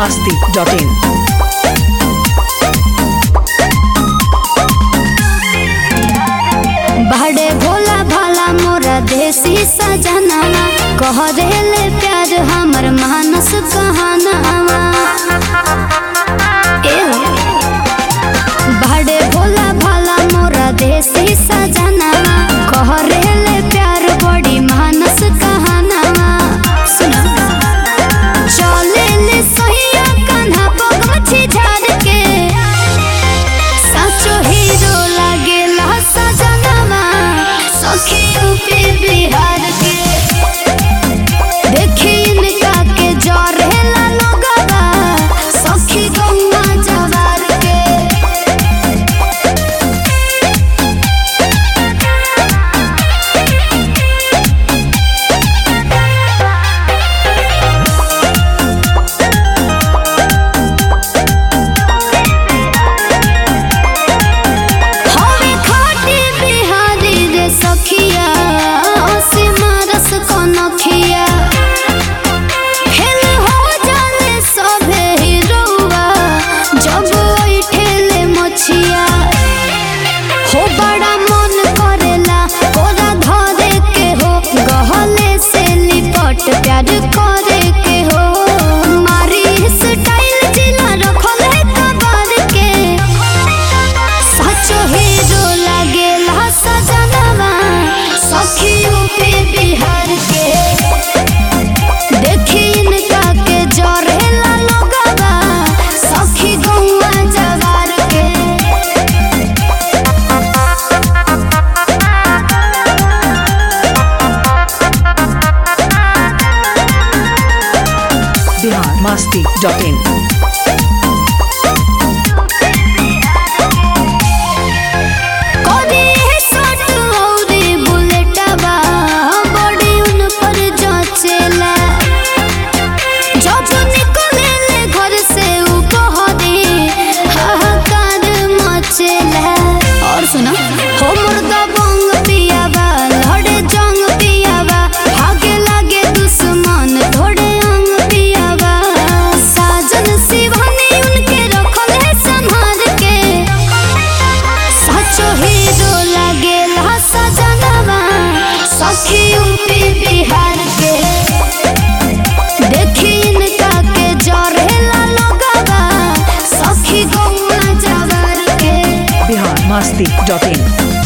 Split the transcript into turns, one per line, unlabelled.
masti.in.
बड़े भोला भाला मोरा देसी सजनावा कह ले प्यार हमर मानस कहानावा ए हो। बड़े भोला भाला मोरा देसी सजनावा कह ले प्यार बड़ी मानस कहानावा सुना चले ले सहिया कान्हा पग मछी झाड़ के साचो हीरो लागेला सजनवा सखियों पे बिहार के देखी इनका के जरेला लोगवा सखी गौवा जवार के हवे खाटी बिहारी रे सखिया ओसे मारस कनखिया खेल हो जाने सभे हिरौआ जब उठेले मछिया हो बड़ा मन करेला कोरा धरे के हो गहले से लिपट प्यार करे के हो मारी स्टाइल जिला रखले कबर के सचो हीरो लागेला सजनवा सखियों पे बिहार के देखी इनका के जरेला लोगवा सखी गौवा जवार के
Bihar masti.in.
कोरी शॉट औरी बुलेटवा बॉडी उन पर जचेला जब निकलेले घर से उ कहदी हाहाकार मचेला और सुना हो मुर्दा बंग पियावा लड़े जंग पियावा भागे लागे दुश्मन थोड़े अंग पियावा साजन शिवानी उनके रखल है संभाल के सचो हीरो लागेला सजनवा सखियों पे बिहार के देखी इनका के जरेला लोगवा सखी गौवा जवार के
Bihar masti.in.